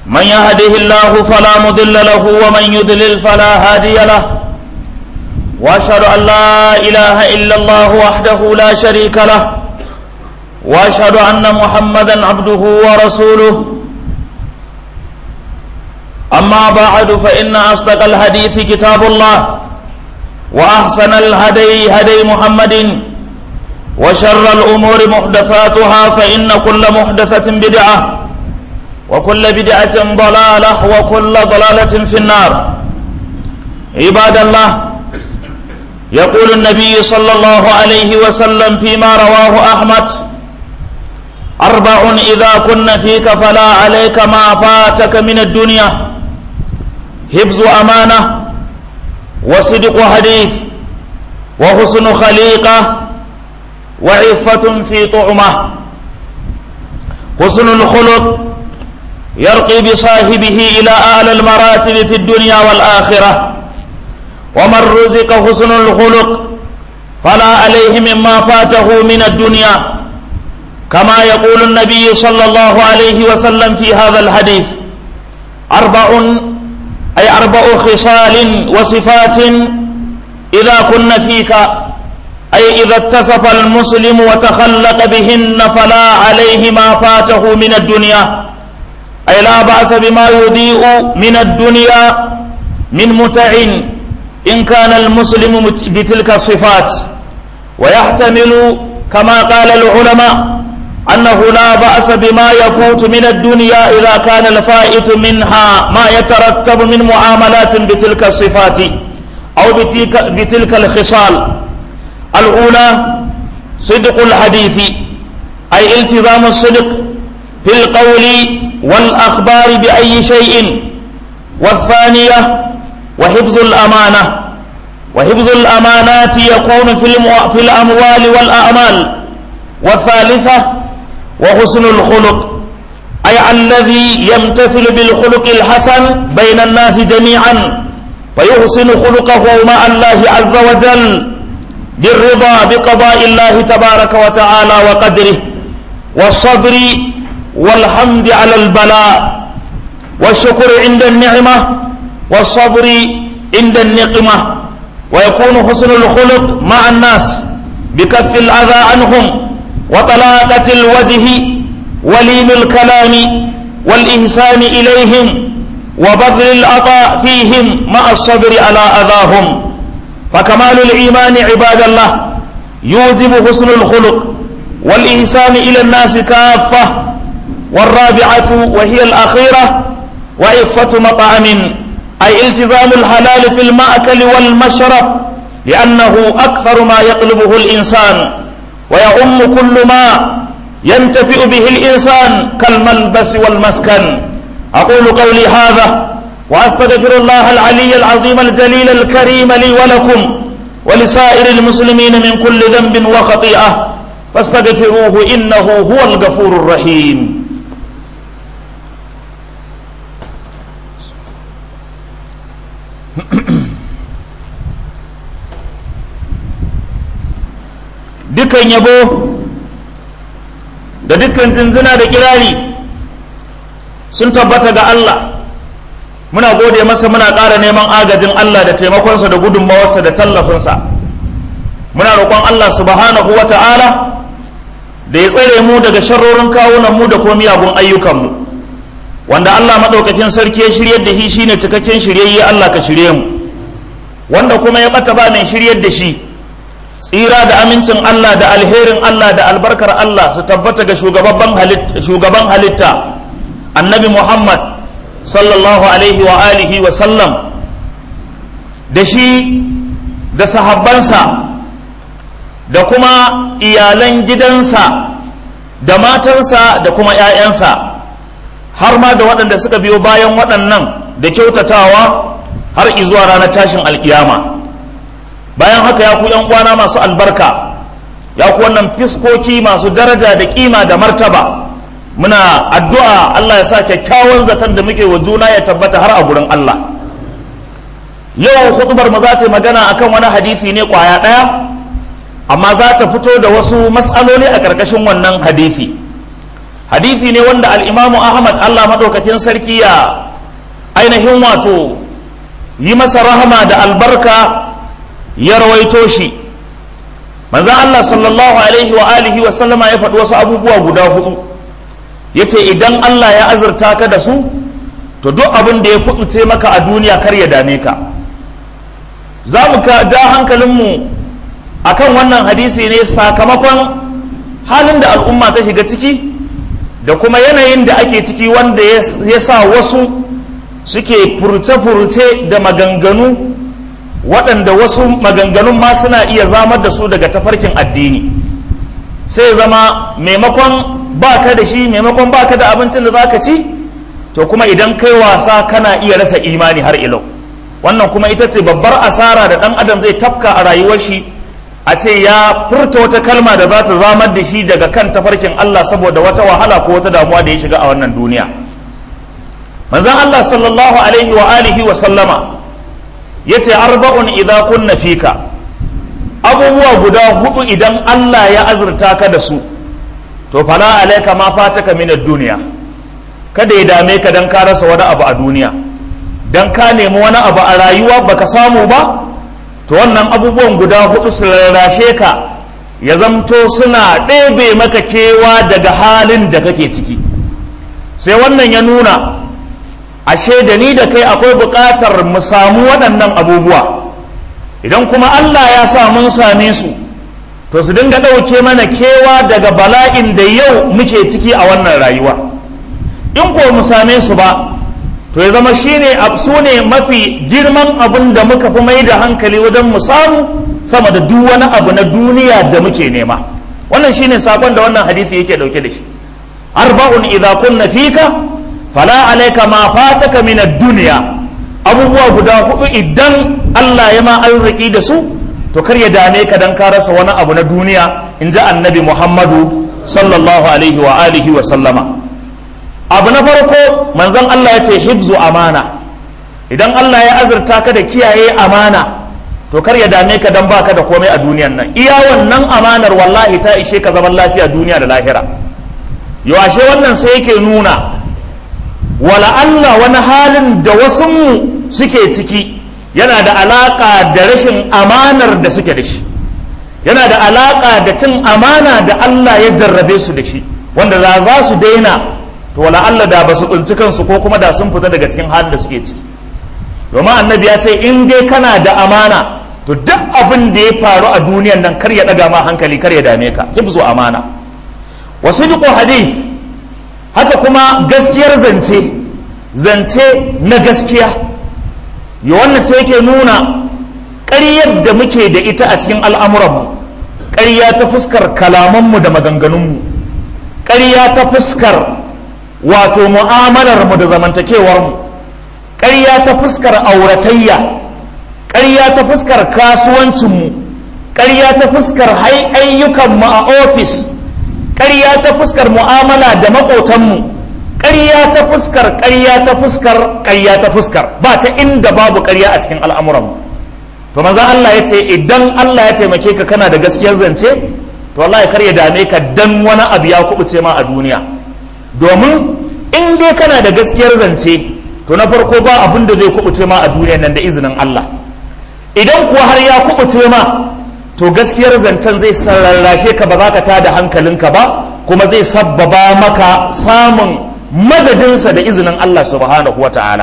من يهده الله فلا مضل له ومن يضلل فلا هادي له واشهد ان لا اله الا الله وحده لا شريك له واشهد ان محمدا عبده ورسوله اما بعد فان اصدق الحديث كتاب الله واحسن الهدي هدي محمد وشر الامور محدثاتها فان كل محدثه بدعه وكل بدعه ضلاله وكل ضلاله في النار عباد الله يقول النبي صلى الله عليه وسلم فيما رواه احمد اربع اذا كن فيك فلا عليك ما فاتك من الدنيا حفظ امانه وصدق حديث وحسن خليقه وعفه في طعمه حسن الخلق يرقي بصاحبه الى اعلى المراتب في الدنيا والاخره ومن رزق حسن الخلق فلا عليه مما فاته من الدنيا كما يقول النبي صلى الله عليه وسلم في هذا الحديث أربع أي أربع خصال وصفات إذا كن فيك أي إذا اتصف المسلم وتخلق بهن فلا عليه ما فاته من الدنيا أي لا بأس بما يضيء من الدنيا من متع إن كان المسلم بتلك الصفات ويحتمل كما قال العلماء أنه لا بأس بما يفوت من الدنيا إذا كان الفائت منها ما يترتب من معاملات بتلك الصفات أو بتلك, بتلك الخصال الأولى صدق الحديث أي التزام الصدق في القول والأخبار بأي شيء والثانية وحفظ الأمانة وحفظ الأمانات يكون في, في الأموال والأعمال والثالثة وحسن الخلق أي الذي يمتثل بالخلق الحسن بين الناس جميعا فيحسن خلقه مع الله عز وجل بالرضا بقضاء الله تبارك وتعالى وقدره والصبر والحمد على البلاء والشكر عند النعمة والصبر عند النقمة ويكون حسن الخلق مع الناس بكف الأذى عنهم وطلاقة الوجه ولين الكلام والإحسان إليهم وبذل العطاء فيهم مع الصبر على أذاهم فكمال الإيمان عباد الله يوجب حسن الخلق والإحسان إلى الناس كافة والرابعة وهي الأخيرة وعفة مطعم أي التزام الحلال في المأكل والمشرب لأنه أكثر ما يطلبه الإنسان ويعم كل ما ينتفئ به الإنسان كالملبس والمسكن أقول قولي هذا وأستغفر الله العلي العظيم الجليل الكريم لي ولكم ولسائر المسلمين من كل ذنب وخطيئة فاستغفروه إنه هو الغفور الرحيم dukan yabo da dukkan zinzina da kirari sun tabbata ga Allah muna gode masa muna ƙara neman agajin Allah da taimakonsa da gudunmawarsa da tallafinsa muna roƙon Allah subhanahu wa ta'ala da ya tsare mu daga sharrorin kawunan mu da kuma miyagun ayyukanmu wanda Allah maɗaukakin sarki ya shiryar da shi shine cikakken shiryayye Allah ka shirye mu wanda kuma ya ɓata ba mai shiryar da shi tsira da amincin Allah da alherin Allah da albarkar Allah su tabbata ga shugaban halitta annabi Muhammad sallallahu alaihi wa alihi wa sallam da shi da sahabbansa da kuma iyalan gidansa da matarsa da kuma 'ya'yansa har ma da waɗanda suka biyo bayan waɗannan da kyautatawa har izuwa ranar tashin alkiyama bayan haka ya ku yan uwana masu albarka ya ku wannan fiskoki masu daraja da kima da martaba muna addu'a Allah ya sa kyakkyawan zaton da muke wa juna ya tabbata har a gurin Allah yau hutubar mu za ta yi magana akan wani hadisi ne kwaya ɗaya amma za ta fito da wasu matsaloli a ƙarƙashin wannan hadisi hadisi ne wanda al'imamu ahmad allah maɗaukakin sarki ya ainihin wato yi masa rahama da albarka ya rawaito shi manzan allah sallallahu alaihi wa alihi wa sallama ya faɗi wasu abubuwa guda hudu ya ce idan allah ya azurta ka da su to duk abin da ya kuɓuce maka a duniya kar ya dame ka za mu ka ja hankalinmu a kan wannan hadisi ne sakamakon halin da al'umma ta shiga ciki da kuma yanayin da ake ciki wanda ya sa wasu suke furce-furce da maganganu waɗanda wasu maganganun ma suna iya zamar da su daga tafarkin addini sai zama maimakon baka da shi maimakon baka da abincin da zaka ci to kuma idan kai wasa kana iya rasa imani har ilau wannan kuma ita ce babbar asara da ɗan adam zai tafka a rayuwar shi a ce ya furta wata kalma da za ta zamar da shi daga kan tafarkin Allah saboda wata wahala ko wata damuwa da ya shiga a wannan duniya manzon Allah sallallahu alaihi wa alihi wa sallama yace arba'un idza kunna fika abubuwa guda hudu idan Allah ya azurta ka da su to fala alayka ma fataka min ad-dunya kada ya dame ka dan ka rasa wani abu a duniya dan ka nemi wani abu a rayuwa baka samu ba to wannan abubuwan guda hudu su rarrashe ka ya zamto suna ɗebe maka kewa daga halin da kake ciki sai wannan ya nuna ashe da ni da kai akwai buƙatar mu samu waɗannan abubuwa idan kuma Allah ya sa mun same su to su dinga ɗauke mana kewa daga bala'in da yau muke ciki a wannan rayuwa in ko mu same su ba to ya zama shine su ne mafi girman abin da muka fi mai da hankali wajen mu samu sama da duk wani abu na duniya da muke nema wannan shine sakon da wannan hadisi yake dauke da shi arba'un idza kunna fika fala alayka ma fataka min ad-dunya abubuwa guda hudu idan Allah ya ma arziki da su to kar ya dame ka dan ka rasa wani abu na duniya in ji annabi Muhammadu sallallahu alaihi wa alihi wa sallama abu na farko manzon Allah ya ce hibzu amana idan Allah ya azurta ka da kiyaye amana to kar ya dame ka dan baka da komai a duniyan nan iya wannan amanar wallahi ta ishe ka zaman lafiya duniya da lahira yawashe wannan sai yake nuna wala Allah wani halin da wasu mu suke ciki yana da alaka da rashin amanar da suke da shi yana da alaka da cin amana da Allah ya jarrabe su da shi wanda za za su daina to wala Allah da ba su tsinci kansu ko kuma da sun fita daga cikin halin da suke ciki domin annabi ya ce in dai kana da amana to duk abin da ya faru a duniyan nan kar ya daga ma hankali kar ya dame ka hifzu amana wa sidqu hadith haka kuma gaskiyar zance zance na gaskiya ya wannan sai yake nuna ƙaryar da muke da ita a cikin al'amuranmu ƙarya ta fuskar kalamanmu da maganganunmu ƙarya ta fuskar wato mu'amalarmu da zamantakewarmu ƙarya ta fuskar auratayya ƙarya ta fuskar kasuwancinmu ƙarya ta fuskar ayyukanmu a ofis ƙarya ta fuskar mu'amala da maƙotanmu ƙarya ta fuskar ƙarya ta fuskar ƙarya ta fuskar ba ta inda babu ƙarya a cikin al'amuranmu to maza Allah ya ce idan Allah ya taimake ka kana da gaskiyar zance to wallahi kar ya dame ka dan wani abu ya kubuce ma a duniya domin in dai kana da gaskiyar zance to na farko ba abin da zai kubuce ma a duniya nan da izinin Allah idan kuwa har ya kubuce ma to gaskiyar zancen zai sararrashe ka ba za ka tada hankalinka ba kuma zai sabbaba maka samun madadinsa da izinin Allah subhanahu wa ta'ala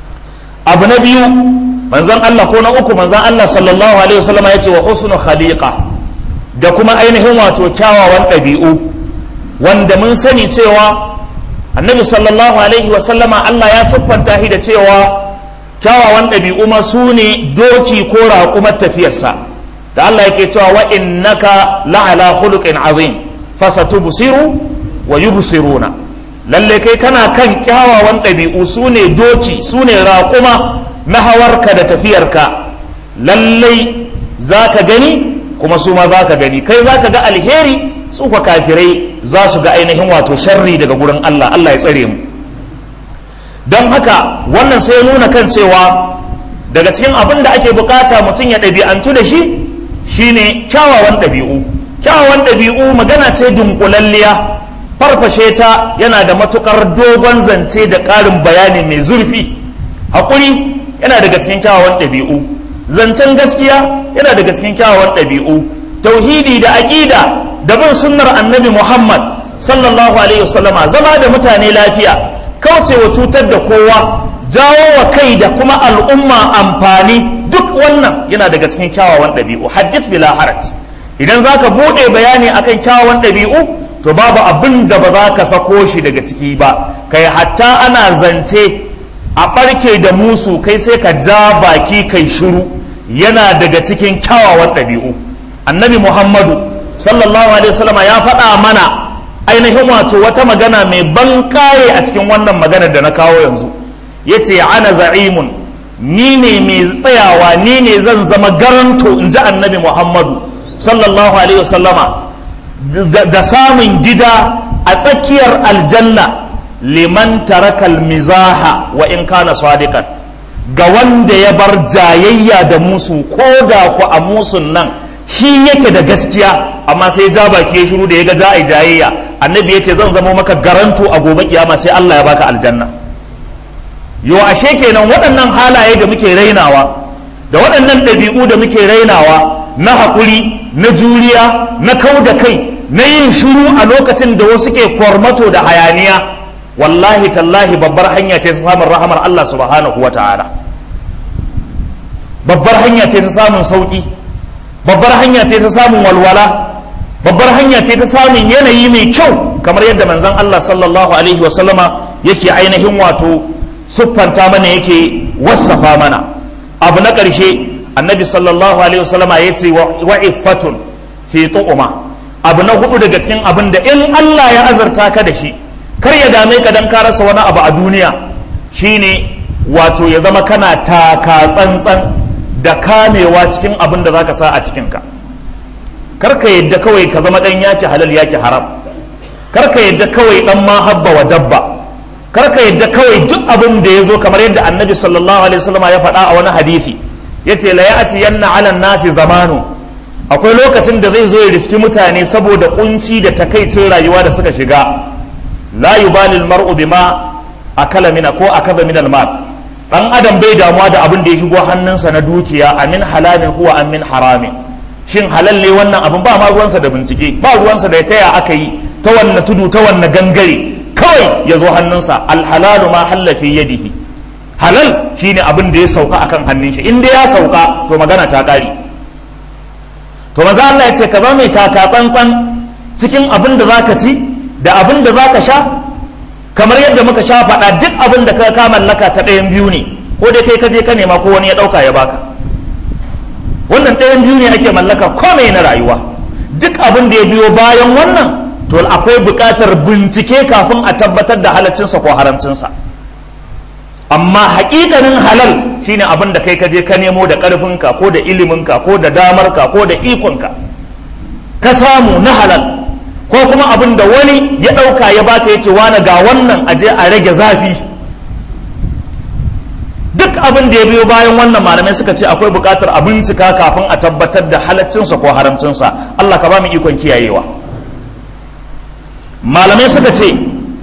abu na biyu manzan Allah ko na uku manzan Allah sallallahu alaihi wasallam ya ce wa husnu khaliqa da kuma ainihin wato kyawawan ɗabi'u wanda mun sani cewa annabi sallallahu alaihi wasallama Allah ya siffanta shi da cewa kyawawan ɗabi'u ma su ne doki ko raƙumar tafiyarsa da Allah yake cewa wa innaka la'ala khuluqin azim fasatubsiru wa yubsiruna lalle kai kana kan kyawawan ɗabi'u su ne doki su ne raƙuma na hawarka da tafiyarka lallai za ka gani kuma su ma za ka gani kai za ka ga alheri su kwa kafirai za su ga ainihin wato sharri daga gurin Allah Allah ya tsare mu don haka wannan sai nuna kan cewa daga cikin abin da ake bukata mutum ya ɗabi'antu da shi shine kyawawan ɗabi'u kyawawan ɗabi'u magana ce dunkulalliya farfashe ta yana da matukar dogon zance da ƙarin bayani mai zurfi haƙuri yana daga cikin kyawawan ɗabi'u zancen gaskiya yana daga cikin kyawawan ɗabi'u tauhidi da aƙida da bin sunnar annabi muhammad sallallahu alaihi wasallama zama da mutane lafiya kaucewa cutar da kowa jawo wa kai da kuma al'umma amfani duk wannan yana daga cikin kyawawan ɗabi'u haddis bila haraj idan za ka buɗe bayani akan kyawawan ɗabi'u to babu abin da ba za ka sako shi daga ciki ba kai hatta ana zance a ɓarke da musu kai sai ka ja baki kai shiru yana daga cikin kyawawan ɗabi'u annabi muhammadu sallallahu alaihi wasallama ya faɗa mana ainihin wato wata magana mai ban kaye a cikin wannan maganar da na kawo yanzu ya ce ana za'imun ni ne mai tsayawa ni ne zan zama garanto in ji annabi muhammadu sallallahu alaihi wasallama da samun gida a tsakiyar aljanna liman tarakal mizaha wa in kana sadiqan ga wanda ya bar jayayya da musu ko da ku a musun nan shi yake da gaskiya amma sai ja baki ya shiru da ya ga za a yi jayayya annabi ya ce zan zama maka garanto a gobe kiyama sai Allah ya baka aljanna yo ashe kenan waɗannan halaye da muke rainawa da waɗannan ɗabi'u da muke rainawa na haƙuri na juriya na kau da kai na yin shiru a lokacin da wasu ke kwarmato da hayaniya wallahi tallahi babbar hanya ce ta samun rahamar Allah subhanahu wa ta'ala babbar hanya ce ta samun sauki babbar hanya ce ta samun walwala babbar hanya ce ta samun yanayi mai kyau kamar yadda manzon Allah sallallahu alaihi wa sallama yake ainihin wato siffanta mana yake wassafa mana abu na ƙarshe annabi sallallahu alaihi wa sallama ya ce wa iffatun fi tu'uma abu na hudu daga cikin abin da in Allah ya azarta ka da shi kar ya dame ka dan ka rasa wani abu a duniya shine wato ya zama kana taka tsantsan da kamewa cikin abin da zaka sa a cikinka kar ka yadda kawai ka zama dan yaki halal yaki haram kar ka yadda kawai dan ma habba wa dabba kar ka yadda kawai duk abin da ya zo kamar yadda annabi sallallahu alaihi wasallam ya faɗa a wani hadisi yace la ya'ti yanna 'ala nasi zamanu akwai lokacin da zai zo ya riski mutane saboda kunci da takaicin rayuwa da suka shiga la yubali almar'u bima akala mina ko akaba min almal dan adam bai damuwa da abin da ya shigo hannunsa na dukiya amin halalin huwa amin haramin shin halal ne wannan abin ba ma ruwansa da bincike ba ruwansa da ya taya aka yi ta wanne tudu ta wanne gangare kawai ya zo hannunsa alhalalu ma halla fi yadihi halal shine abin da ya sauka akan hannun shi in dai ya sauka to magana ta kare to maza Allah ya ce ka zama mai taka tsantsan cikin abin da zaka ci da abin da zaka sha kamar yadda muka sha faɗa duk abin da ka ka mallaka ta ɗayan biyu ne ko dai kai ka je ka nema ko wani ya ɗauka ya baka wannan ɗayan biyu ne ake mallaka komai na rayuwa duk abin da ya biyo bayan wannan to akwai buƙatar bincike kafin a tabbatar da halaccinsa ko haramcinsa amma haƙiƙanin halal shine abin da kai ka je ka nemo da ƙarfinka ko da iliminka ko da damarka ko da ikonka ka samu na halal ko kuma abin da wani ya ɗauka ya baka ya ce wani ga wannan aje a rage zafi duk abin da ya biyo bayan wannan malamai suka ce akwai buƙatar a bincika kafin a tabbatar da halaccinsa ko haramcinsa Allah ka ba mu ikon kiyayewa malamai suka ce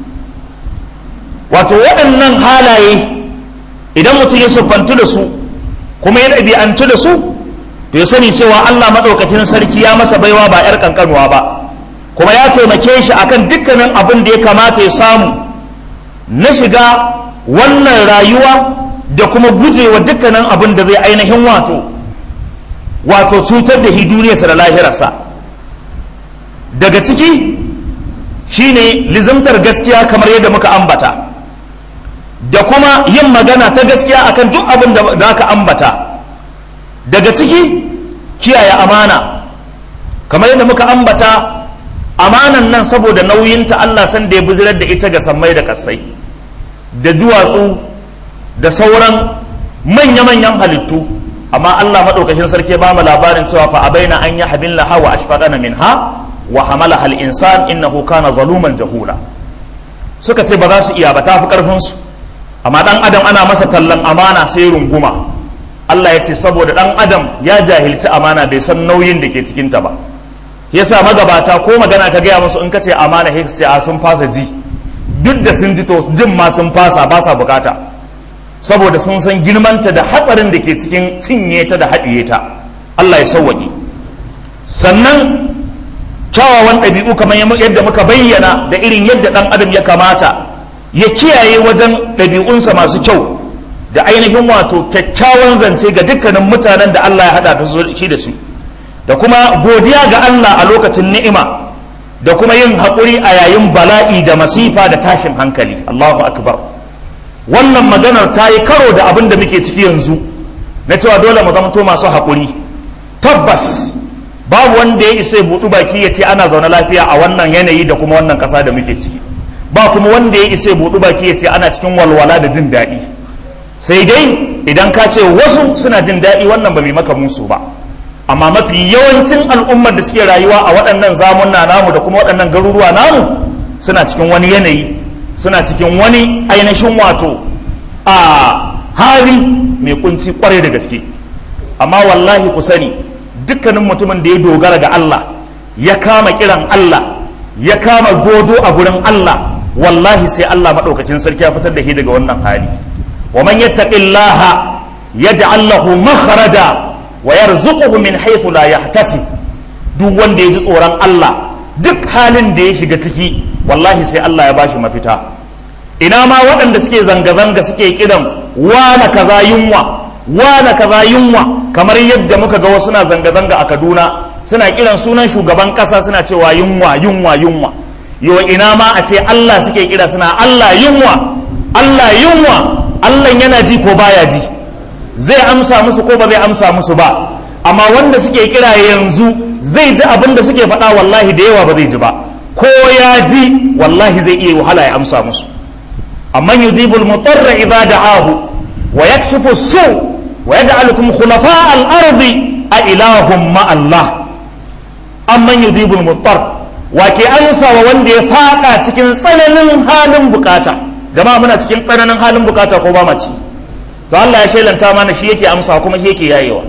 wato waɗannan halaye idan mutum ya siffantu da su kuma ya ɗabi'antu da su to ya sani cewa Allah maɗaukakin sarki ya masa baiwa ba 'yar ƙanƙanuwa ba kuma ya taimake shi akan dukkanin abin da ya kamata ya samu na shiga wannan rayuwa da kuma gujewa dukkanin abin da zai ainihin wato wato cutar da hiduniyarsa da lahirarsa daga ciki shine lizimtar gaskiya kamar yadda muka ambata da kuma yin magana ta gaskiya akan duk abin da aka ambata daga ciki kiyaye amana kamar yadda muka ambata amanan nan saboda nauyinta Allah san da ya bizirar da ita ga sammai da kasai da duwatsu da sauran manya-manyan halittu amma Allah maɗaukakin sarki ba mu labarin cewa fa abaina an yi habin laha wa ashfaqana minha wa hamala hal insan innahu kana zaluman jahula suka ce ba za su iya ba tafi karfin su amma dan adam ana masa tallan amana sai runguma Allah ya ce saboda dan adam ya jahilci amana bai san nauyin da ke cikin ta ba yasa magabata ko magana ka gaya musu in ka ce amana hicks ce a sun fasa ji duk da sun ji to jin ma sun fasa ba sa bukata saboda sun san girmanta da hatsarin da ke cikin cinye ta da haɗiye ta Allah ya sauwaƙe sannan kyawawan ɗabi'u kamar yadda muka bayyana da irin yadda ɗan adam ya kamata ya kiyaye wajen ɗabi'unsa masu kyau da ainihin wato kyakkyawan zance ga dukkanin mutanen da Allah ya haɗa da shi da su da kuma godiya ga Allah a lokacin ni'ima da kuma yin haƙuri a yayin bala'i da masifa da tashin hankali Allahu akbar wannan maganar ta yi karo da abin da muke ciki yanzu na cewa dole mu zamto masu haƙuri tabbas babu wanda ya isa buɗu baki ya ce ana zaune lafiya a wannan yanayi da kuma wannan ƙasa da muke ciki ba kuma wanda ya isa buɗu baki ya ce ana cikin walwala da jin daɗi sai dai idan ka ce wasu suna jin daɗi wannan ba mai maka musu ba amma mafi yawancin al'ummar da suke rayuwa a waɗannan zamunna namu da kuma waɗannan garuruwa namu suna cikin wani yanayi suna cikin wani ainihin wato a hali mai kunci kwarai da gaske amma wallahi ku sani dukkanin mutumin da ya dogara ga Allah ya kama kiran Allah ya kama godo a gurin Allah wallahi sai Allah maɗaukakin sarki ya fitar da shi daga wannan hali wa man yattaqillaha yaj'al lahu makhraja wa yarzuquhu min haythu la yahtasib duk wanda ya ji tsoron Allah duk halin da ya shiga ciki wallahi sai Allah ya bashi mafita ina ma waɗanda suke zanga-zanga suke kiran wana kaza yunwa wana kaza yunwa kamar yadda muka ga wasu na zanga-zanga a Kaduna suna kiran sunan shugaban ƙasa suna cewa yunwa yunwa yunwa yo ina ma a ce Allah suke kira suna Allah yunwa Allah yunwa Allah yana ji ko baya ji zai amsa musu ko ba zai amsa musu ba amma wanda suke kira yanzu zai ji abin da suke faɗa wallahi da yawa ba zai ji ba ko ya ji wallahi zai iya wahala ya amsa musu amma yujibul mutarra idza da'ahu wa yakshifu su wa yaj'alukum khulafa al-ardi a ilahum ma Allah amma yujibul mutar wa ke amsa wa wanda ya fada cikin tsananin halin bukata jama'a muna cikin tsananin halin bukata ko ba ma ciki to Allah ya shelanta mana shi yake amsa kuma shi yake yayewa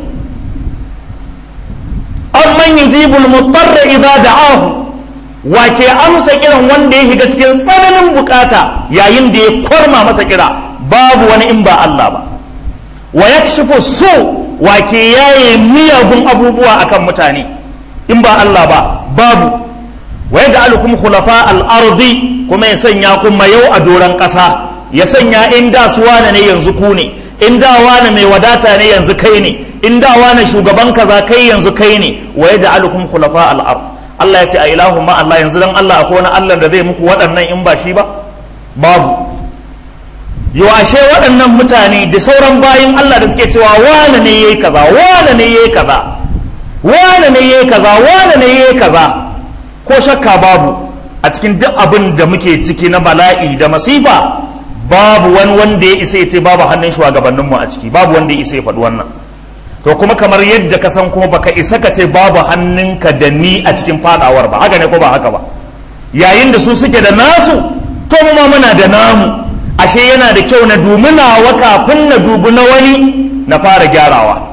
amman yujibul mutarra idza da'ahu wa ke amsa kiran wanda ya shiga cikin tsananin bukata yayin da ya kwarma masa kira babu wani in ba Allah ba wa yakshifu su wa ke yaye miyagun abubuwa akan mutane in ba Allah ba babu wa yaj'alukum khulafa al-ardi kuma ya sanya ku mayau a doran kasa ya sanya in da su wane ne yanzu ku ne in da wane mai wadata ne yanzu kai ne in da wane shugaban kaza kai yanzu kai ne wa yaj'alukum khulafa al-ard Allah ya ce a ilahu ma Allah yanzu dan Allah akwai wani Allah da zai muku waɗannan in ba shi ba babu yo ashe waɗannan mutane da sauran bayin Allah da suke cewa wane ne yayi kaza wane ne yayi kaza wane ne yayi kaza wane ne yayi kaza ko shakka babu a cikin duk abin da muke ciki na bala'i da masifa babu wani wanda ya isa ya ce babu hannun shugabanninmu a ciki babu wanda ya isa ya faɗi wannan to kuma kamar yadda ka san kuma baka isa ka ce babu hannunka da ni a cikin fadawar ba haka ne ko ba haka ba yayin da su suke da nasu to mu ma muna da namu ashe yana da kyau na dubi nawa kafin na dubi na wani na fara gyarawa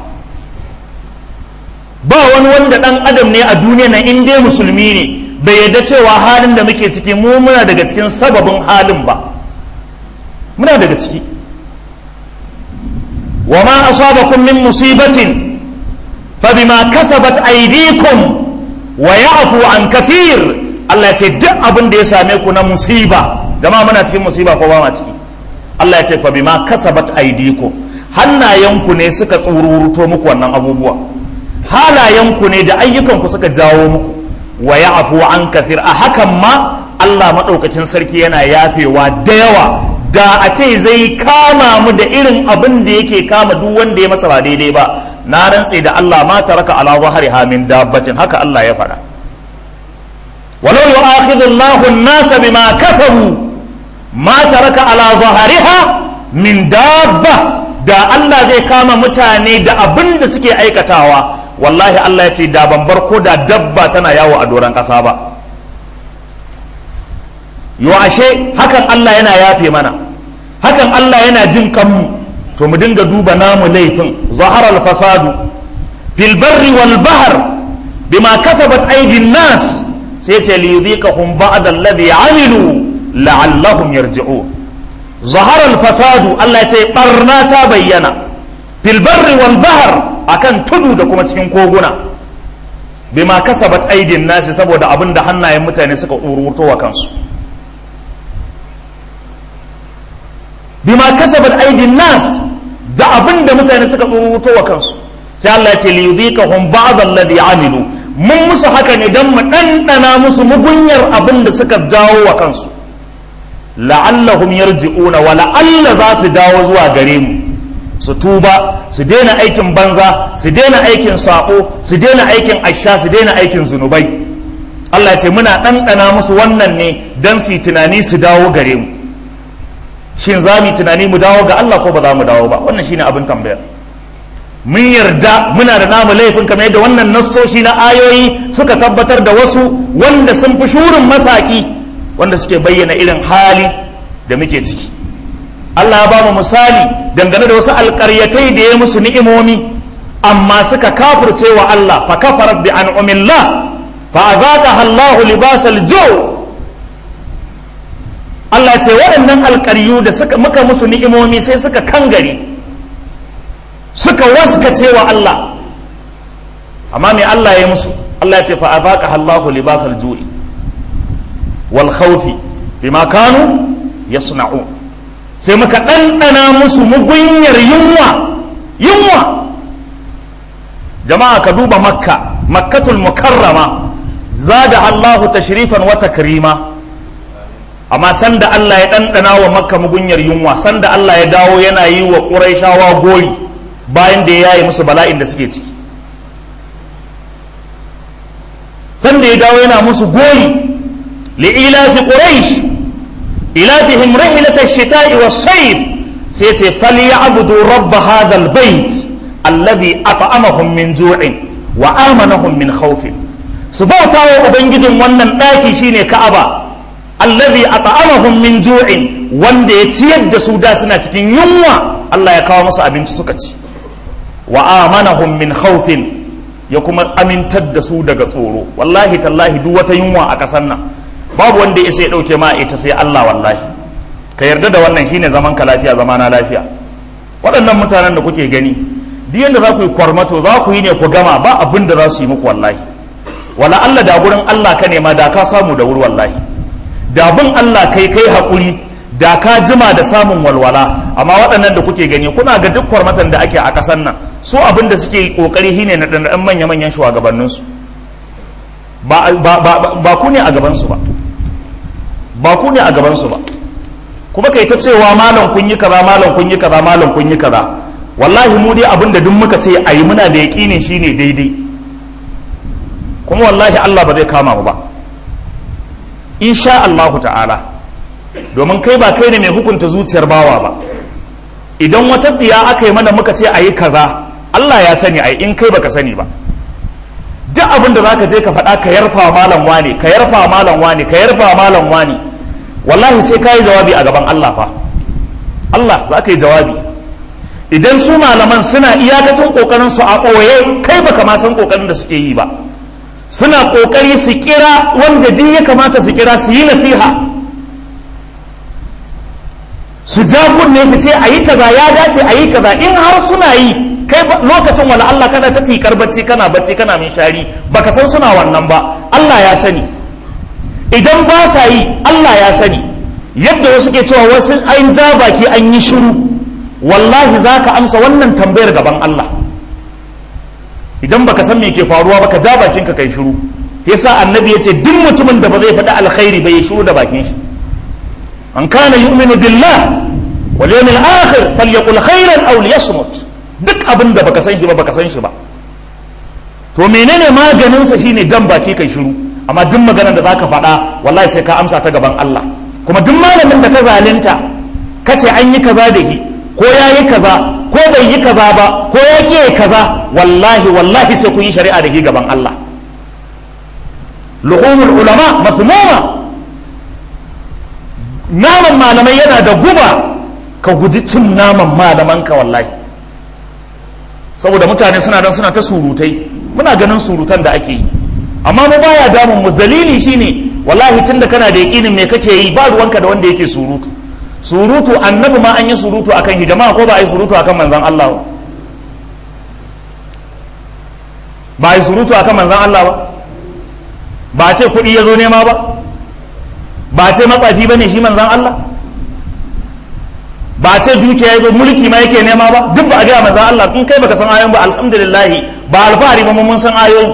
ba wani wanda dan adam ne a duniya na in dai musulmi ne bai yadda cewa halin da muke ciki mu muna daga cikin sababin halin ba muna daga ciki وما أصابكم من مصيبة فبما كسبت أيديكم ويعفو عن كثير Allah ya ce duk abin da ya same ku na musiba jama'a muna cikin musiba ko ba ma ciki Allah ya ce fa bima kasabat aydikum hannayenku ne suka tsururuto muku wannan abubuwa halayenku ne da ayyukanku suka jawo muku wa ya'fu an kathir a hakan ma Allah madaukakin sarki yana yafewa da yawa da a ce zai kama mu da irin abin da yake kama duk wanda ya masa ba daidai ba na rantse da Allah ma taraka ala zahriha min dabbatin haka Allah ya faɗa walau yu'akhidhu Allahu an-nasa bima kasabu ma taraka ala zahriha min dabba da Allah zai kama mutane da abin da suke aikatawa wallahi Allah ya ce da ban bar ko da dabba tana yawo a doron ƙasa ba yo ashe hakan Allah yana yafe mana hakan Allah yana jin kanmu to mu dinga duba namu laifin zaharar fasadu fil barri wal bahr bima kasabat aydin nas sai ce li yudhiqahum ba'd alladhi amilu la'allahum yarji'un zahara al-fasadu Allah ya ce barna ta bayyana fil barri wal bahr akan tudu da kuma cikin koguna bima kasabat aydin nas saboda abinda hannayen mutane suka ururto wa kansu bima kasabat aydin nas da abinda mutane suka ururto wa kansu sai Allah ya ce li yudhiqahum ba'd alladhi amilu mun musu haka ne dan mu dandana musu mugunyar abin da suka jawo wa kansu la'allahum yarji'una wa la'alla za su dawo zuwa gare mu su tuba su daina aikin banza su daina aikin sako su daina aikin asha su daina aikin zunubai Allah ya ce muna ɗanɗana musu wannan ne don su yi tunani su dawo gare mu shin za mu yi tunani mu dawo ga Allah ko ba za mu dawo ba wannan shine abin tambaya mun yarda muna da namu laifin kamar yadda wannan nassoshi na ayoyi suka tabbatar da wasu wanda sun fi shurin masaki wanda suke bayyana irin hali da muke ciki Allah ya ba mu misali dangane da wasu alƙaryatai da ya musu ni'imomi amma suka kafirce wa Allah fa kafarat bi an'umillah fa azaqaha Allahu libasal ju' Allah ce waɗannan alƙaryu da suka muka musu ni'imomi sai suka kangare suka waskace wa Allah amma me Allah ya musu Allah ya ce fa azaqaha Allahu libasal ju'i wal khawfi bima kanu yasna'un sai muka ɗanɗana musu mugunyar yunwa yunwa jama'a ka duba makka makkatul mukarrama zada Allahu tashrifan wa takrima amma sanda Allah ya ɗanɗana wa makka mugunyar yunwa sanda Allah ya dawo yana yi wa ƙuraishawa gori bayan da ya yaye musu bala'in da suke ciki sanda ya dawo yana musu gori li'ilafi quraish ilafihim rihlatash shita'i was-sayf sai ce falyabudu rabb hadha al-bayt alladhi at'amahum min ju'in wa amanahum min khawfin su bauta wa ubangijin wannan ɗaki shine ka'aba allazi at'amahum min ju'in wanda ya ciyar da su da suna cikin yunwa Allah ya kawo musu abinci suka ci wa amanahum min khawfin ya kuma amintar da su daga tsoro wallahi tallahi duk wata yunwa a ƙasar nan babu wanda ya sai dauke ma ita sai Allah wallahi ka yarda da wannan shine zaman ka lafiya zamana lafiya waɗannan mutanen da kuke gani duk yanda za ku yi kwarmato za ku yi ne ku gama ba abin da za su yi muku wallahi wala Allah da gurin Allah ka nema da ka samu da wuri wallahi da bin Allah kai kai haƙuri da ka jima da samun walwala amma waɗannan da kuke gani kuna ga duk kwarmatan da ake a ƙasar nan su abin da suke ƙoƙari shine na ɗan manya-manyan shugabanninsu ba, ba, ba, ba ku ne a gabansu ba ba ku ne a gabansu ba kuma kai ta cewa malam kun yi kaza malam kun yi kaza malam kun yi kaza wallahi mu dai abin da duk muka ce a yi muna da yaƙinin shine daidai kuma wallahi Allah ba zai kama mu ba insha Allahu ta'ala domin kai ba kai ne mai hukunta zuciyar bawa ba idan wata tsiya aka yi mana muka ce a yi kaza Allah ya sani ai in kai baka sani ba duk abin da zaka je ka faɗa ka yarfa malam wani ka yarfa malam wani ka yarfa malam wani wallahi sai ka yi jawabi a gaban Allah fa Allah za ka yi jawabi idan su malaman suna iyakacin kokarin su a ɓoye kai baka ma san kokarin da suke yi ba suna kokari su kira wanda duk ya kamata su kira su yi nasiha su ja kunne su ce a yi kaza ya dace a yi kaza in har suna yi kai lokacin wala Allah kana ta tikar bacci kana bacci kana min shari baka san suna wannan ba Allah ya sani idan ba sa yi Allah ya sani yadda wasu ke cewa wasu an ja baki an yi shiru wallahi za ka amsa wannan tambayar gaban Allah idan baka san me ke faruwa baka ja bakin ka kai shiru yasa annabi yace duk mutumin da ba zai faɗi alkhairi ba ya shiru da bakin shi an kana yu'minu billah wal yawmil akhir falyaqul khairan aw liyasmut duk abin da baka san shi ba baka san shi ba to menene maganin sa shine jan baki kai shiru amma duk maganar da zaka faɗa wallahi sai ka amsa ta gaban Allah kuma duk malamin da ka zalunta kace an yi kaza da shi ko ya yi kaza ko bai yi kaza ba ko ya ƙi kaza wallahi wallahi sai ku yi shari'a da shi gaban Allah luhumul ulama mafhumuma naman malamai yana da guba ka guji cin naman malaman ka wallahi saboda mutane suna dan suna ta surutai muna ganin surutan da ake yi amma mu baya damun mu dalili shine wallahi tunda kana da yakinin me kake yi ba ruwanka da wanda yake surutu surutu annabi ma an yi surutu akan hidima ko ba a yi surutu akan manzan Allah ba ba a yi surutu akan manzan Allah ba ba a ce kuɗi ya zo nema ba ba a ce matsafi ba ne shi manzan Allah ba a ce dukiya ya zo mulki ma yake nema ba duk ba a gaya manzan Allah in kai baka san ayoyin ba alhamdulillah ba alfahari ba mun san ayoyin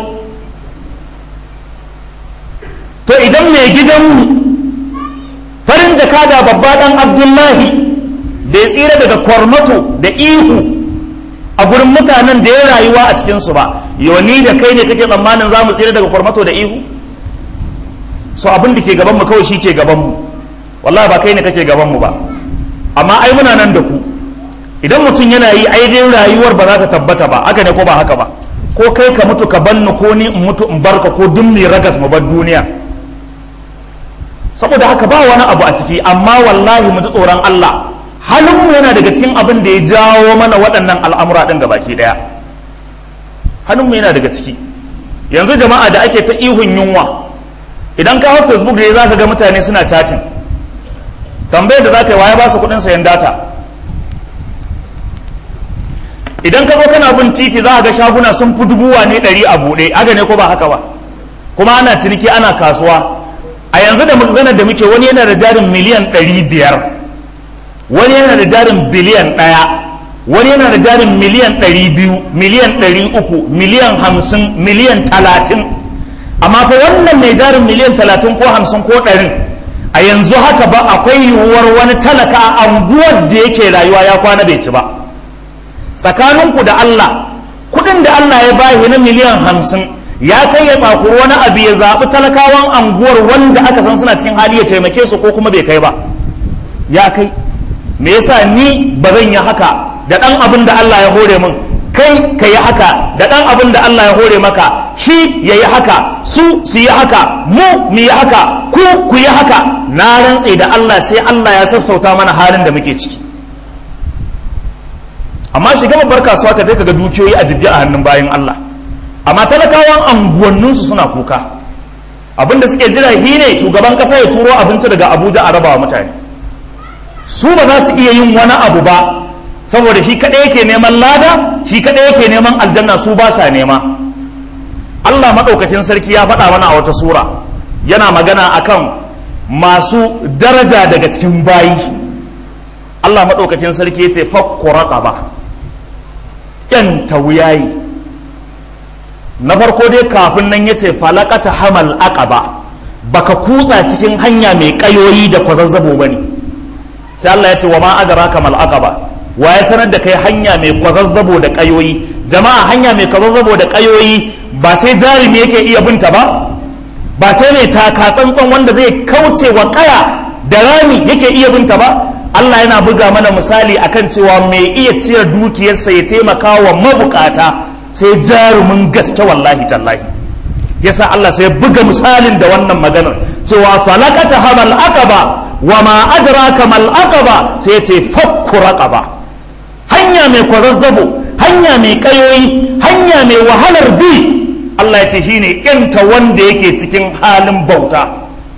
to idan mai gidanmu farin jakada babba dan abdullahi da ya tsira daga kwarmato da ihu a gurin mutanen da ya rayuwa a cikinsu ba yoni da kai ne kake tsammanin za mu tsira daga kwarmato da ihu so abin da ke gabanmu kawai shi ke gabanmu wallahi ba kai ne kake gabanmu ba amma ai muna nan da ku idan mutum yana yi aidin rayuwar ba za ta tabbata ba haka ne ko ba haka ba ko kai ka mutu ka banni ko ni in mutu in barka ko duk mai ragas mu bar duniya saboda haka ba wani abu a ciki amma wallahi mu ji tsoron Allah halinmu yana daga cikin abin da ya jawo mana waɗannan al'amura ɗin ga baki ɗaya halinmu yana daga ciki yanzu jama'a da ake ta ihun yunwa idan ka hau facebook da za ka ga mutane suna chatting tambayar da za ka yi waye ba su kuɗin sayan data idan ka zo kana bin titi za ka ga shaguna sun fi dubuwa ne ɗari a buɗe aga ne ko ba haka ba kuma ana ciniki ana kasuwa a yanzu da magana da muke wani yana da jarin miliyan ɗari biyar wani yana da jarin biliyan ɗaya wani yana da jarin miliyan ɗari biyu miliyan ɗari uku miliyan hamsin miliyan talatin amma fa wannan mai jarin miliyan talatin ko hamsin ko ɗarin a yanzu haka ba akwai yiwuwar wani talaka a anguwar da yake rayuwa ya kwana bai ci ba tsakaninku da Allah kuɗin da Allah ya bayi na miliyan hamsin ya kai ya tsakuri wani abu ya zaɓi talakawan anguwar wanda aka san suna cikin hali ya taimake su ko kuma bai kai ba ya kai me yasa ni ba zan yi haka da ɗan abin da Allah ya hore min kai ka yi haka da ɗan abin da Allah ya hore maka shi ya yi haka su su yi haka mu mu yi haka ku ku yi haka na rantse da Allah sai Allah ya sassauta mana halin da muke ciki amma shiga babbar kasuwa ka je ka ga dukiyoyi a jibge a hannun bayan Allah amma talakawan anguwanninsu suna kuka abinda suke jira shi ne shugaban kasa ya turo abinci daga abuja a rabawa mutane su ba za su iya yin wani abu ba saboda shi kaɗai yake neman lada shi kaɗai yake neman aljanna su ba sa nema allah maɗaukakin sarki ya faɗa mana a wata sura yana magana akan masu daraja daga cikin bayi allah maɗaukakin sarki ya ce fakku ba yan tawuyayi na farko dai kafin nan yace falakata hamal aqaba baka kutsa cikin hanya mai kayoyi da kwazazzabo bane sai Allah ya ce wa ma adraka mal aqaba wa ya sanar da kai hanya mai kwazazzabo da kayoyi jama'a hanya mai kwazazzabo da kayoyi ba sai jarumi yake iya binta ba ba sai mai taka tsantsan wanda zai kauce wa kaya da rami yake iya binta ba Allah yana buga mana misali akan cewa mai iya ciyar dukiyarsa ya taimaka wa mabukata sai jarumin gaske wallahi tallahi yasa Allah sai buga misalin da wannan maganar cewa falakata hamal aqaba wa ma adraka mal aqaba sai ce fakku raqaba hanya mai kwazazzabo hanya mai kayoyi hanya mai wahalar bi Allah ya ce shine yanta wanda yake cikin halin bauta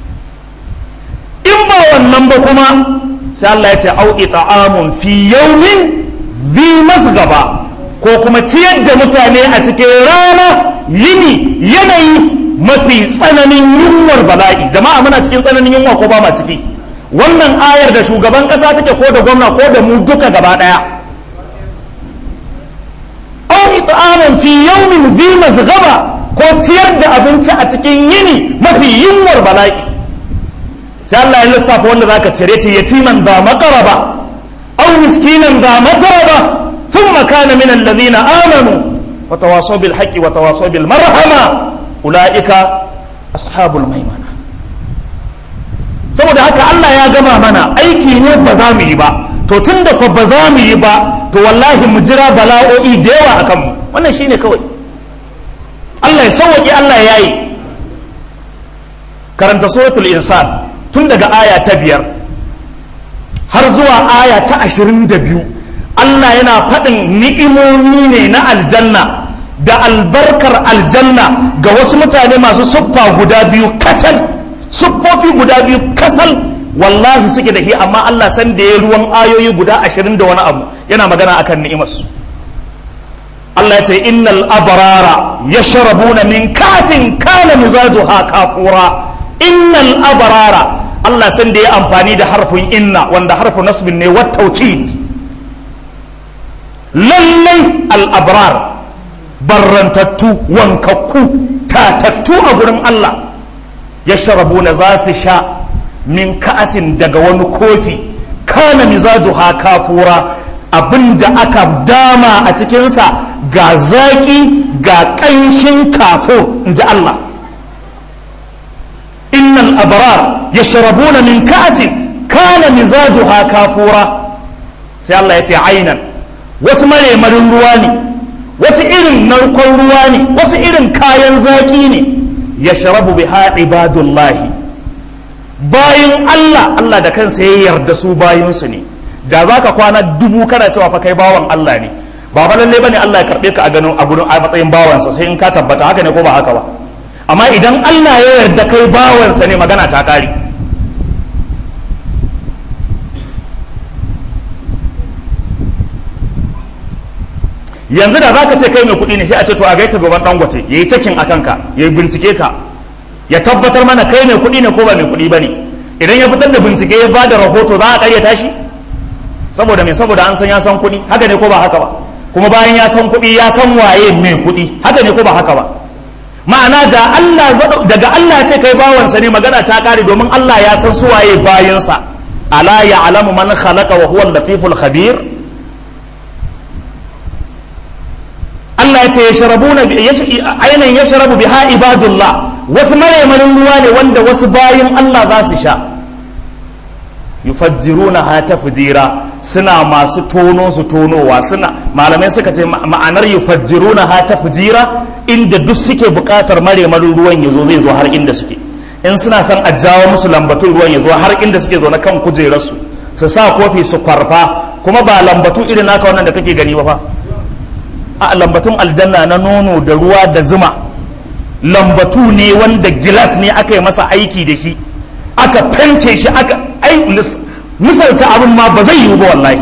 in ba wannan ba kuma sai Allah ya ce au ita'amun fi yawmin zi masgaba ko kuma ciyar da mutane a cikin rana yini yanayi mafi tsananin yunwar bala'i jama'a muna cikin tsananin yunwa ko ba ma ciki wannan ayar da shugaban kasa take ko da gwamna ko da mu duka gaba daya aw it'amun fi yawmin zi masghaba ko ciyar da abinci a cikin yini mafi yunwar bala'i sai Allah ya lissafa wanda zaka cire ce yatiman za maqraba aw miskinan za matraba ثم كان من الذين آمنوا وتواصوا بالحق وتواصوا بالمرحمة أولئك أصحاب الميمنة saboda haka Allah ya gama mana aiki ne ba za mu yi ba to tun da ba za mu yi ba to wallahi mu jira bala'o'i da yawa a kanmu wannan shine kawai Allah ya sauwaƙe Allah ya yi karanta suratul insan tun daga aya ta biyar har zuwa aya ta ashirin da biyu Allah yana faɗin ni'imomi ne na aljanna da albarkar aljanna ga wasu mutane masu siffa guda biyu kacal siffofi guda biyu kasal wallahi suke da shi amma Allah san da ya ruwan ayoyi guda ashirin da wani abu yana magana akan ni'imarsu Allah ya ce innal abrara yashrabuna min kasin kana mizajuha kafura innal abrara Allah san da ya amfani da harfin inna wanda harfin nasbin ne wat tawkid lallai al abrar barrantattu wankakku tatattu a gurin Allah yashrabuna za su sha min ka'asin daga wani kofi kana mizajuha kafura abinda aka dama a cikinsa ga zaƙi ga ƙanshin kafo in ji Allah innal abrar yashrabuna min ka'asin kana mizajuha kafura sai Allah ya ce ainan wasu maremarin ruwa ne wasu irin narkon ruwa ne wasu irin kayan zaƙi ne yashrabu biha ibadullahi bayin Allah Allah da kansa ya yarda su bayinsu ne da za ka kwana dubu kana cewa fa kai bawan Allah ne ba fa lalle bane Allah ya karbe ka a ganin a gurin a matsayin bawansa sai in ka tabbata haka ne ko ba haka ba amma idan Allah ya yarda kai bawansa ne magana ta kare yanzu da zaka ce kai mai kuɗi ne sai a ce to a gaika gaban dangote yayi cakin akan ka yayi bincike ka ya tabbatar mana kai mai kuɗi ne ko ba mai kuɗi ba ne idan ya fitar da bincike ya ba da rahoto za a ƙaryata shi saboda mai saboda an san ya san kuɗi haka ne ko ba haka ba kuma bayan ya san kuɗi ya san waye mai kuɗi haka ne ko ba haka ba ma'ana da Allah daga Allah ce kai bawansa ne magana ta ƙare domin Allah ya san su waye bayansa ala ya'lamu man khalaqa wa huwa al-latiful khabir Allah ya ce ya sharabuna ainihin ya sharabu biha ibadullah wasu maremarin ruwa ne wanda wasu bayin Allah za su sha yufajjiruna ha tafjira suna masu tono su tonowa suna malamai suka ce ma'anar yufajjiruna ha tafjira inda duk suke buƙatar maremarin ruwan ya zo zai zo har inda suke in suna son a jawo musu lambatun ruwan ya zo har inda suke zo na kan kujerarsu su sa kofi su kwarfa kuma ba lambatu irin naka wannan da kake gani ba fa a lambatun aljanna na nono da ruwa da zuma lambatu ne wanda gilas ne aka yi masa aiki da shi aka fente shi aka ai misalta abin ma ba zai yiwu ba wallahi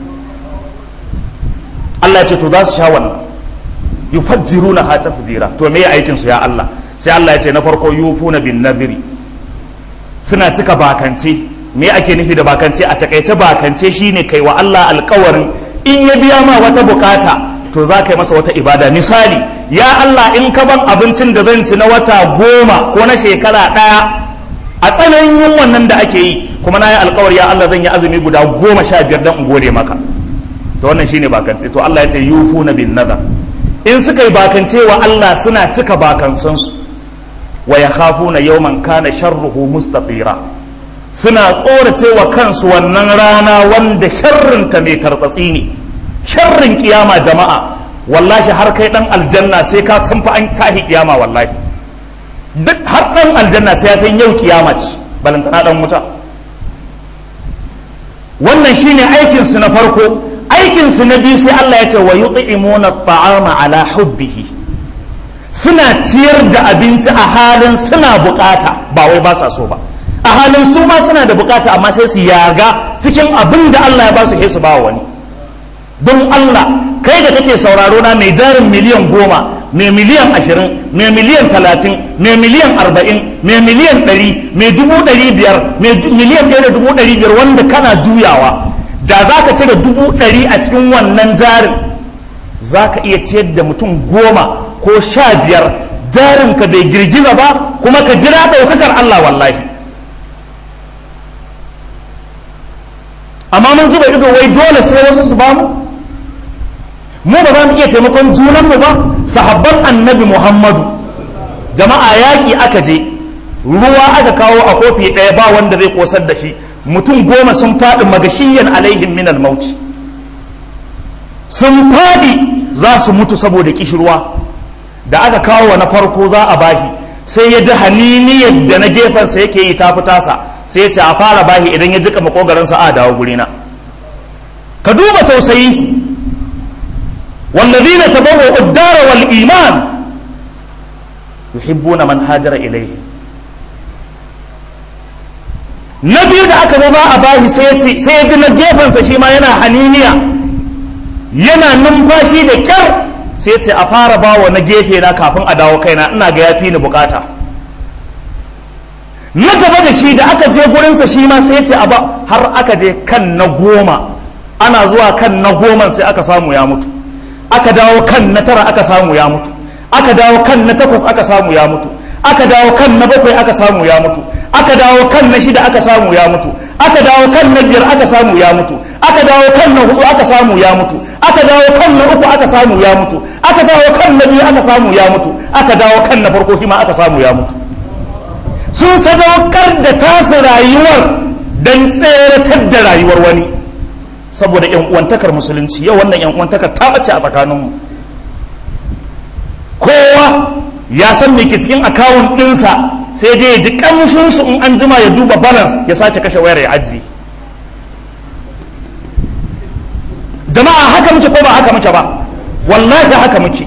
Allah ya ce to za su sha wannan yufajjiruna ha tafjira to me aikin su ya Allah sai Allah ya ce na farko yufuna bin nadhiri suna cika bakance me ake nufi da bakance a takaice bakance shine kai wa Allah alkawarin in ya biya ma wata bukata to za ka yi masa wata ibada misali ya Allah in ka ban abincin da zan ci na wata goma ko na shekara ɗaya a tsananin yin wannan da ake yi kuma na yi alkawar ya Allah zan yi azumi guda goma sha biyar don in gode maka to wannan shine bakance to Allah ya ce yufuna bin nazar in suka yi bakance wa Allah suna cika bakansansu wa yakhafuna yawman kana sharruhu mustatira suna tsorace wa kansu wannan rana wanda sharrinta mai tartsatsi ne sharrin kiyama jama'a wallahi har kai dan aljanna sai ka san fa an tahi kiyama wallahi duk har dan aljanna sai ya san yau kiyama ce balantana dan wuta wannan shine aikin su na farko aikin su na biyu sai Allah ya ce wa yut'imuna at'ama ala hubbihi suna ciyar da abinci a halin suna bukata ba wai ba sa so ba a halin su ma suna da bukata amma sai su yaga cikin abin da Allah ya ba su sai su ba wani don Allah kai da kake sauraro na mai jarin miliyan goma mai miliyan ashirin mai miliyan talatin mai miliyan arba'in mai miliyan ɗari mai dubu ɗari biyar mai miliyan ɗaya da dubu ɗari biyar wanda kana juyawa da za ka cire dubu ɗari a cikin wannan jarin za ka iya ciyar da mutum goma ko sha biyar jarinka bai girgiza ba kuma ka jira ɗaukakar Allah wallahi amma mun zuba ido wai dole sai wasu su bamu mu ba za mu iya taimakon junanmu ba sahabban annabi muhammadu jama'a yaƙi aka je ruwa aka kawo a kofi ɗaya ba wanda zai kosar da shi mutum goma sun faɗi magashiyan alaihim min mauci sun faɗi za su mutu saboda kishirwa da aka kawo na farko za a bashi sai ya ji haniniyar da na gefensa yake yi ta tasa sai ya ce a fara bashi idan ya jika makogaransa a dawo gurina ka duba tausayi والذين تبوأوا الدار والإيمان يحبون من هاجر إليهم na biyu da aka zo za a bashi sai ya ji na gefensa shi ma yana haniniya yana numfashi da kyar sai ya ce a fara bawa na gefe na kafin a dawo kaina ina ga yafi ni bukata na gaba da shi da aka je gurinsa shi ma sai ya ce a ba har aka je kan na goma ana zuwa kan na goman sai aka samu ya mutu aka dawo kan na tara aka samu ya mutu aka dawo kan na takwas aka samu ya mutu aka dawo kan na bakwai aka samu ya mutu aka dawo kan na shida aka samu ya mutu aka dawo kan na biyar aka samu ya mutu aka dawo kan na hudu aka samu ya mutu aka dawo kan na uku aka samu ya mutu aka dawo kan na biyu aka samu ya mutu aka dawo kan na farko ma aka samu ya mutu sun sadaukar da tasu rayuwar don tseratar da rayuwar wani saboda yan uwantakar musulunci yau wannan yan uwantakar ta bace a tsakaninmu kowa ya san me ke cikin akawun ɗinsa sai dai ya ji ƙamshinsu in an jima ya duba balance ya sake kashe wayar ya ajiye jama'a haka muke ko ba haka muke ba wallahi haka muke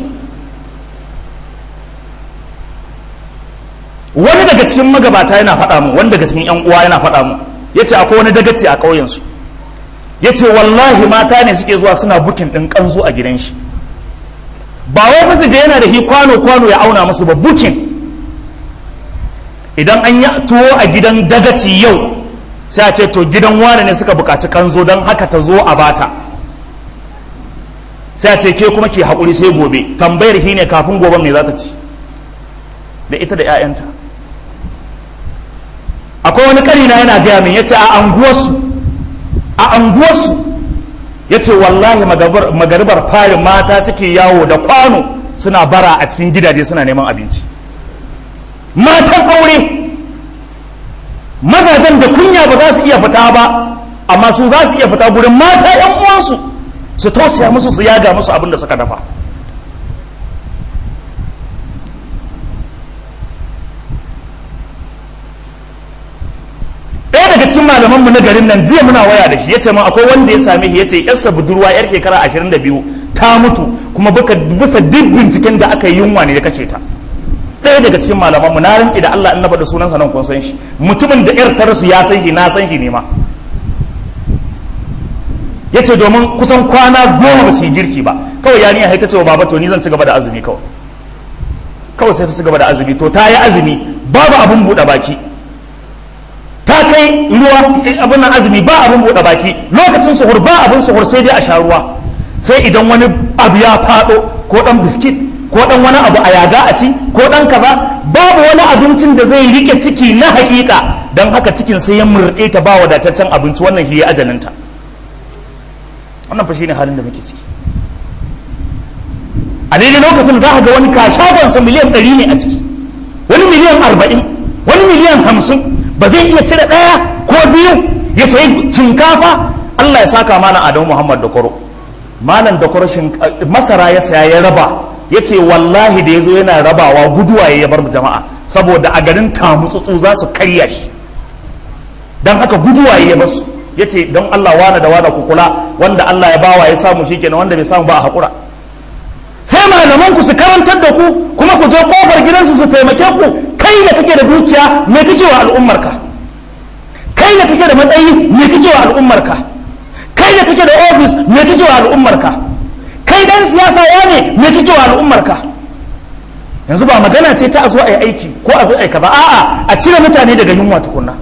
wani daga cikin magabata yana faɗa mu wani daga cikin 'yan uwa yana faɗa mu ya ce akwai wani dagaci a ƙauyensu ya ce wallahi mata ne suke zuwa suna bukin ɗin ƙanzo a gidan shi ba wai musu je yana da hi kwano-kwano ya auna musu ba bukin idan an yi tuwo a gidan dagaci yau sai a ce to gidan wane ne suka bukaci kanzo don haka ta zo a bata sai a ce ke kuma ke haƙuri sai gobe tambayar shi ne kafin goben me za ta ci da ita da 'ya'yanta akwai wani karina yana gaya min ya ce a anguwarsu a anguwarsu ya ce wallahi magaribar farin mata suke yawo da kwano suna bara a cikin gidaje suna neman abinci matan aure mazajen da kunya ba za su iya fita ba amma su za su iya fita gurin mata yan uwansu su tausaya musu su yaga musu abin da suka dafa ɗaya daga cikin malamanmu na garin nan jiya muna waya da shi ya ce ma akwai wanda ya same shi ya ce yarsa budurwa yar shekara ashirin da biyu ta mutu kuma bisa duk binciken da aka yi yunwa ne ya kashe ta ɗaya daga cikin malamanmu na rantsi da Allah in na faɗi sunansa nan kun san shi mutumin da yar ta rasu ya san shi na san shi ne ma ya ce domin kusan kwana goma ba su yi girki ba kawai yarinya haita ce wa baba to ni zan ci gaba da azumi kawai kawai sai ta ci gaba da azumi to ta yi azumi babu abin buɗe baki ta kai ruwa abin nan azumi ba abin buɗe baki lokacin suhur ba abin suhur sai dai a sha ruwa sai idan wani abu ya faɗo ko ɗan biskit ko ɗan wani abu a yaga a ci ko ɗan kaza babu wani abincin da zai rike ciki na hakika don haka cikin sai ya murɗe ta ba wadataccen abinci wannan shi ya ajalinta wannan fa shine halin da muke ciki a daidai lokacin za ka ga wani kashagonsa miliyan ɗari ne a ciki wani miliyan arba'in wani miliyan hamsin ba zai iya cire ɗaya ko biyu ya sayi shinkafa Allah ya saka malam Adamu Muhammad Dakoro malam Dakoro masara ya saya ya raba ya ce wallahi da ya zo yana rabawa guduwa ya bar jama'a saboda a garin tamutsutsu za su karya shi don haka guduwa ya basu ya ce don Allah wane da wane ku kula wanda Allah ya bawa ya samu shi kenan wanda bai samu ba a haƙura sai malaman ku su karantar da ku kuma ku je kofar gidansu su taimake ku kai da kake da dukiya me kake wa al'ummarka kai da kake da matsayi me kake wa al'ummarka kai da kake da ofis me kake wa al'ummarka kai dan siyasa ya ne me kake wa al'ummarka yanzu ba magana ce ta a zo a yi aiki ko a zo a yi ba a'a a cire mutane daga yunwa tukunna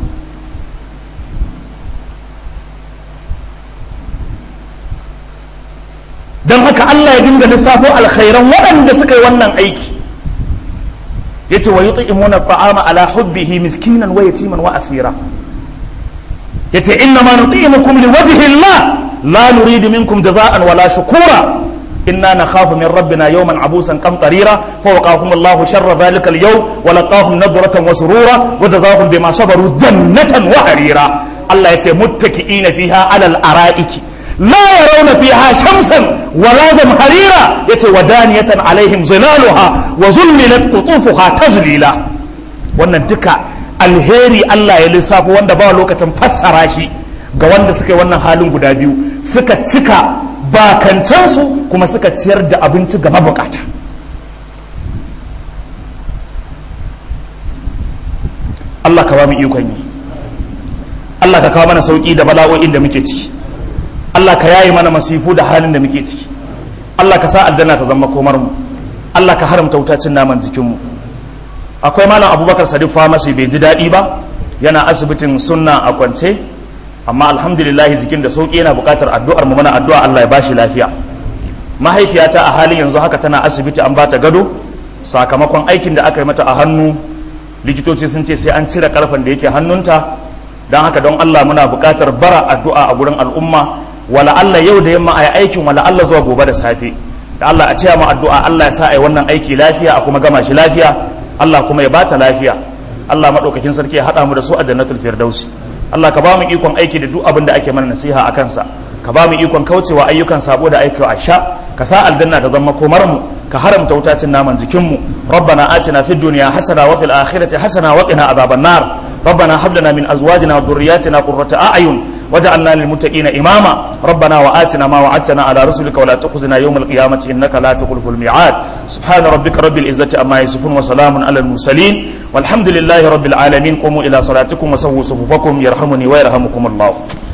don haka Allah ya dinga lissafo alkhairan waɗanda suka yi wannan aiki yace wa yut'imuna at'ama ala hubbihi miskinan wa yatiman wa asira yace inna ma nuti'imukum liwajhi Allah la nuridu minkum jaza'an wala shukura inna nakhafu min rabbina yawman abusan qamtarira fa waqahum Allahu sharra dhalika al-yawm wa laqahum nadratan wa surura wa jazaahum bima sabaru jannatan wa harira Allah yace muttaki'ina fiha ala al-ara'iki لا يرون فيها شمسا ولا زمهريرا يتي ودانية عليهم ظلالها وظللت قطوفها تظليلا wannan duka alheri Allah ya lissafo wanda ba lokacin fassara shi ga wanda suka yi wannan halin guda biyu suka cika bakantansu kuma suka ciyar da abinci ga mabukata Allah ka ba mu ikon yi Allah ka kawo mana sauki da bala'o'in da muke ciki Allah ka yayi mana masifu da halin da muke ciki Allah ka sa aljanna ta zama komar mu Allah ka haramta wutacin naman jikin mu akwai malam Abubakar Sadiq Famasi bai ji daɗi ba yana asibitin sunna a kwance amma alhamdulillah jikin da sauki yana buƙatar addu'ar mu mana addu'a Allah ya bashi lafiya mahaifiyata a halin yanzu haka tana asibiti an bata gado sakamakon aikin da aka yi mata a hannu likitoci sun ce sai an cire karfen da yake hannunta don haka don Allah muna buƙatar bara addu'a a gurin al'umma wala Allah yau da yamma a yi aikin wala Allah zuwa gobe da safe da Allah a cewa mu addu'a Allah ya sa a yi wannan aiki lafiya a kuma gama shi lafiya Allah kuma ya bata lafiya Allah maɗaukakin sarki ya haɗa mu da su a jannatul firdausi Allah ka ba mu ikon aiki da duk abin da ake mana nasiha a kansa ka ba mu ikon kaucewa ayyukan sabo da aiki a sha ka sa aljanna da zama komar mu ka haramta wutacin naman jikin mu rabbana atina fid dunya hasana wa fil akhirati hasana wa qina adhaban nar ربنا هب لنا من ازواجنا وذرياتنا قرة اعين وجعلنا للمتقين اماما ربنا واتنا ما وعدتنا على رسلك ولا تخزنا يوم القيامه انك لا تخلف الميعاد سبحان ربك رب العزه عما يصفون وسلام على المرسلين والحمد لله رب العالمين قوموا الى صلاتكم وسووا صفوفكم يرحمني ويرحمكم الله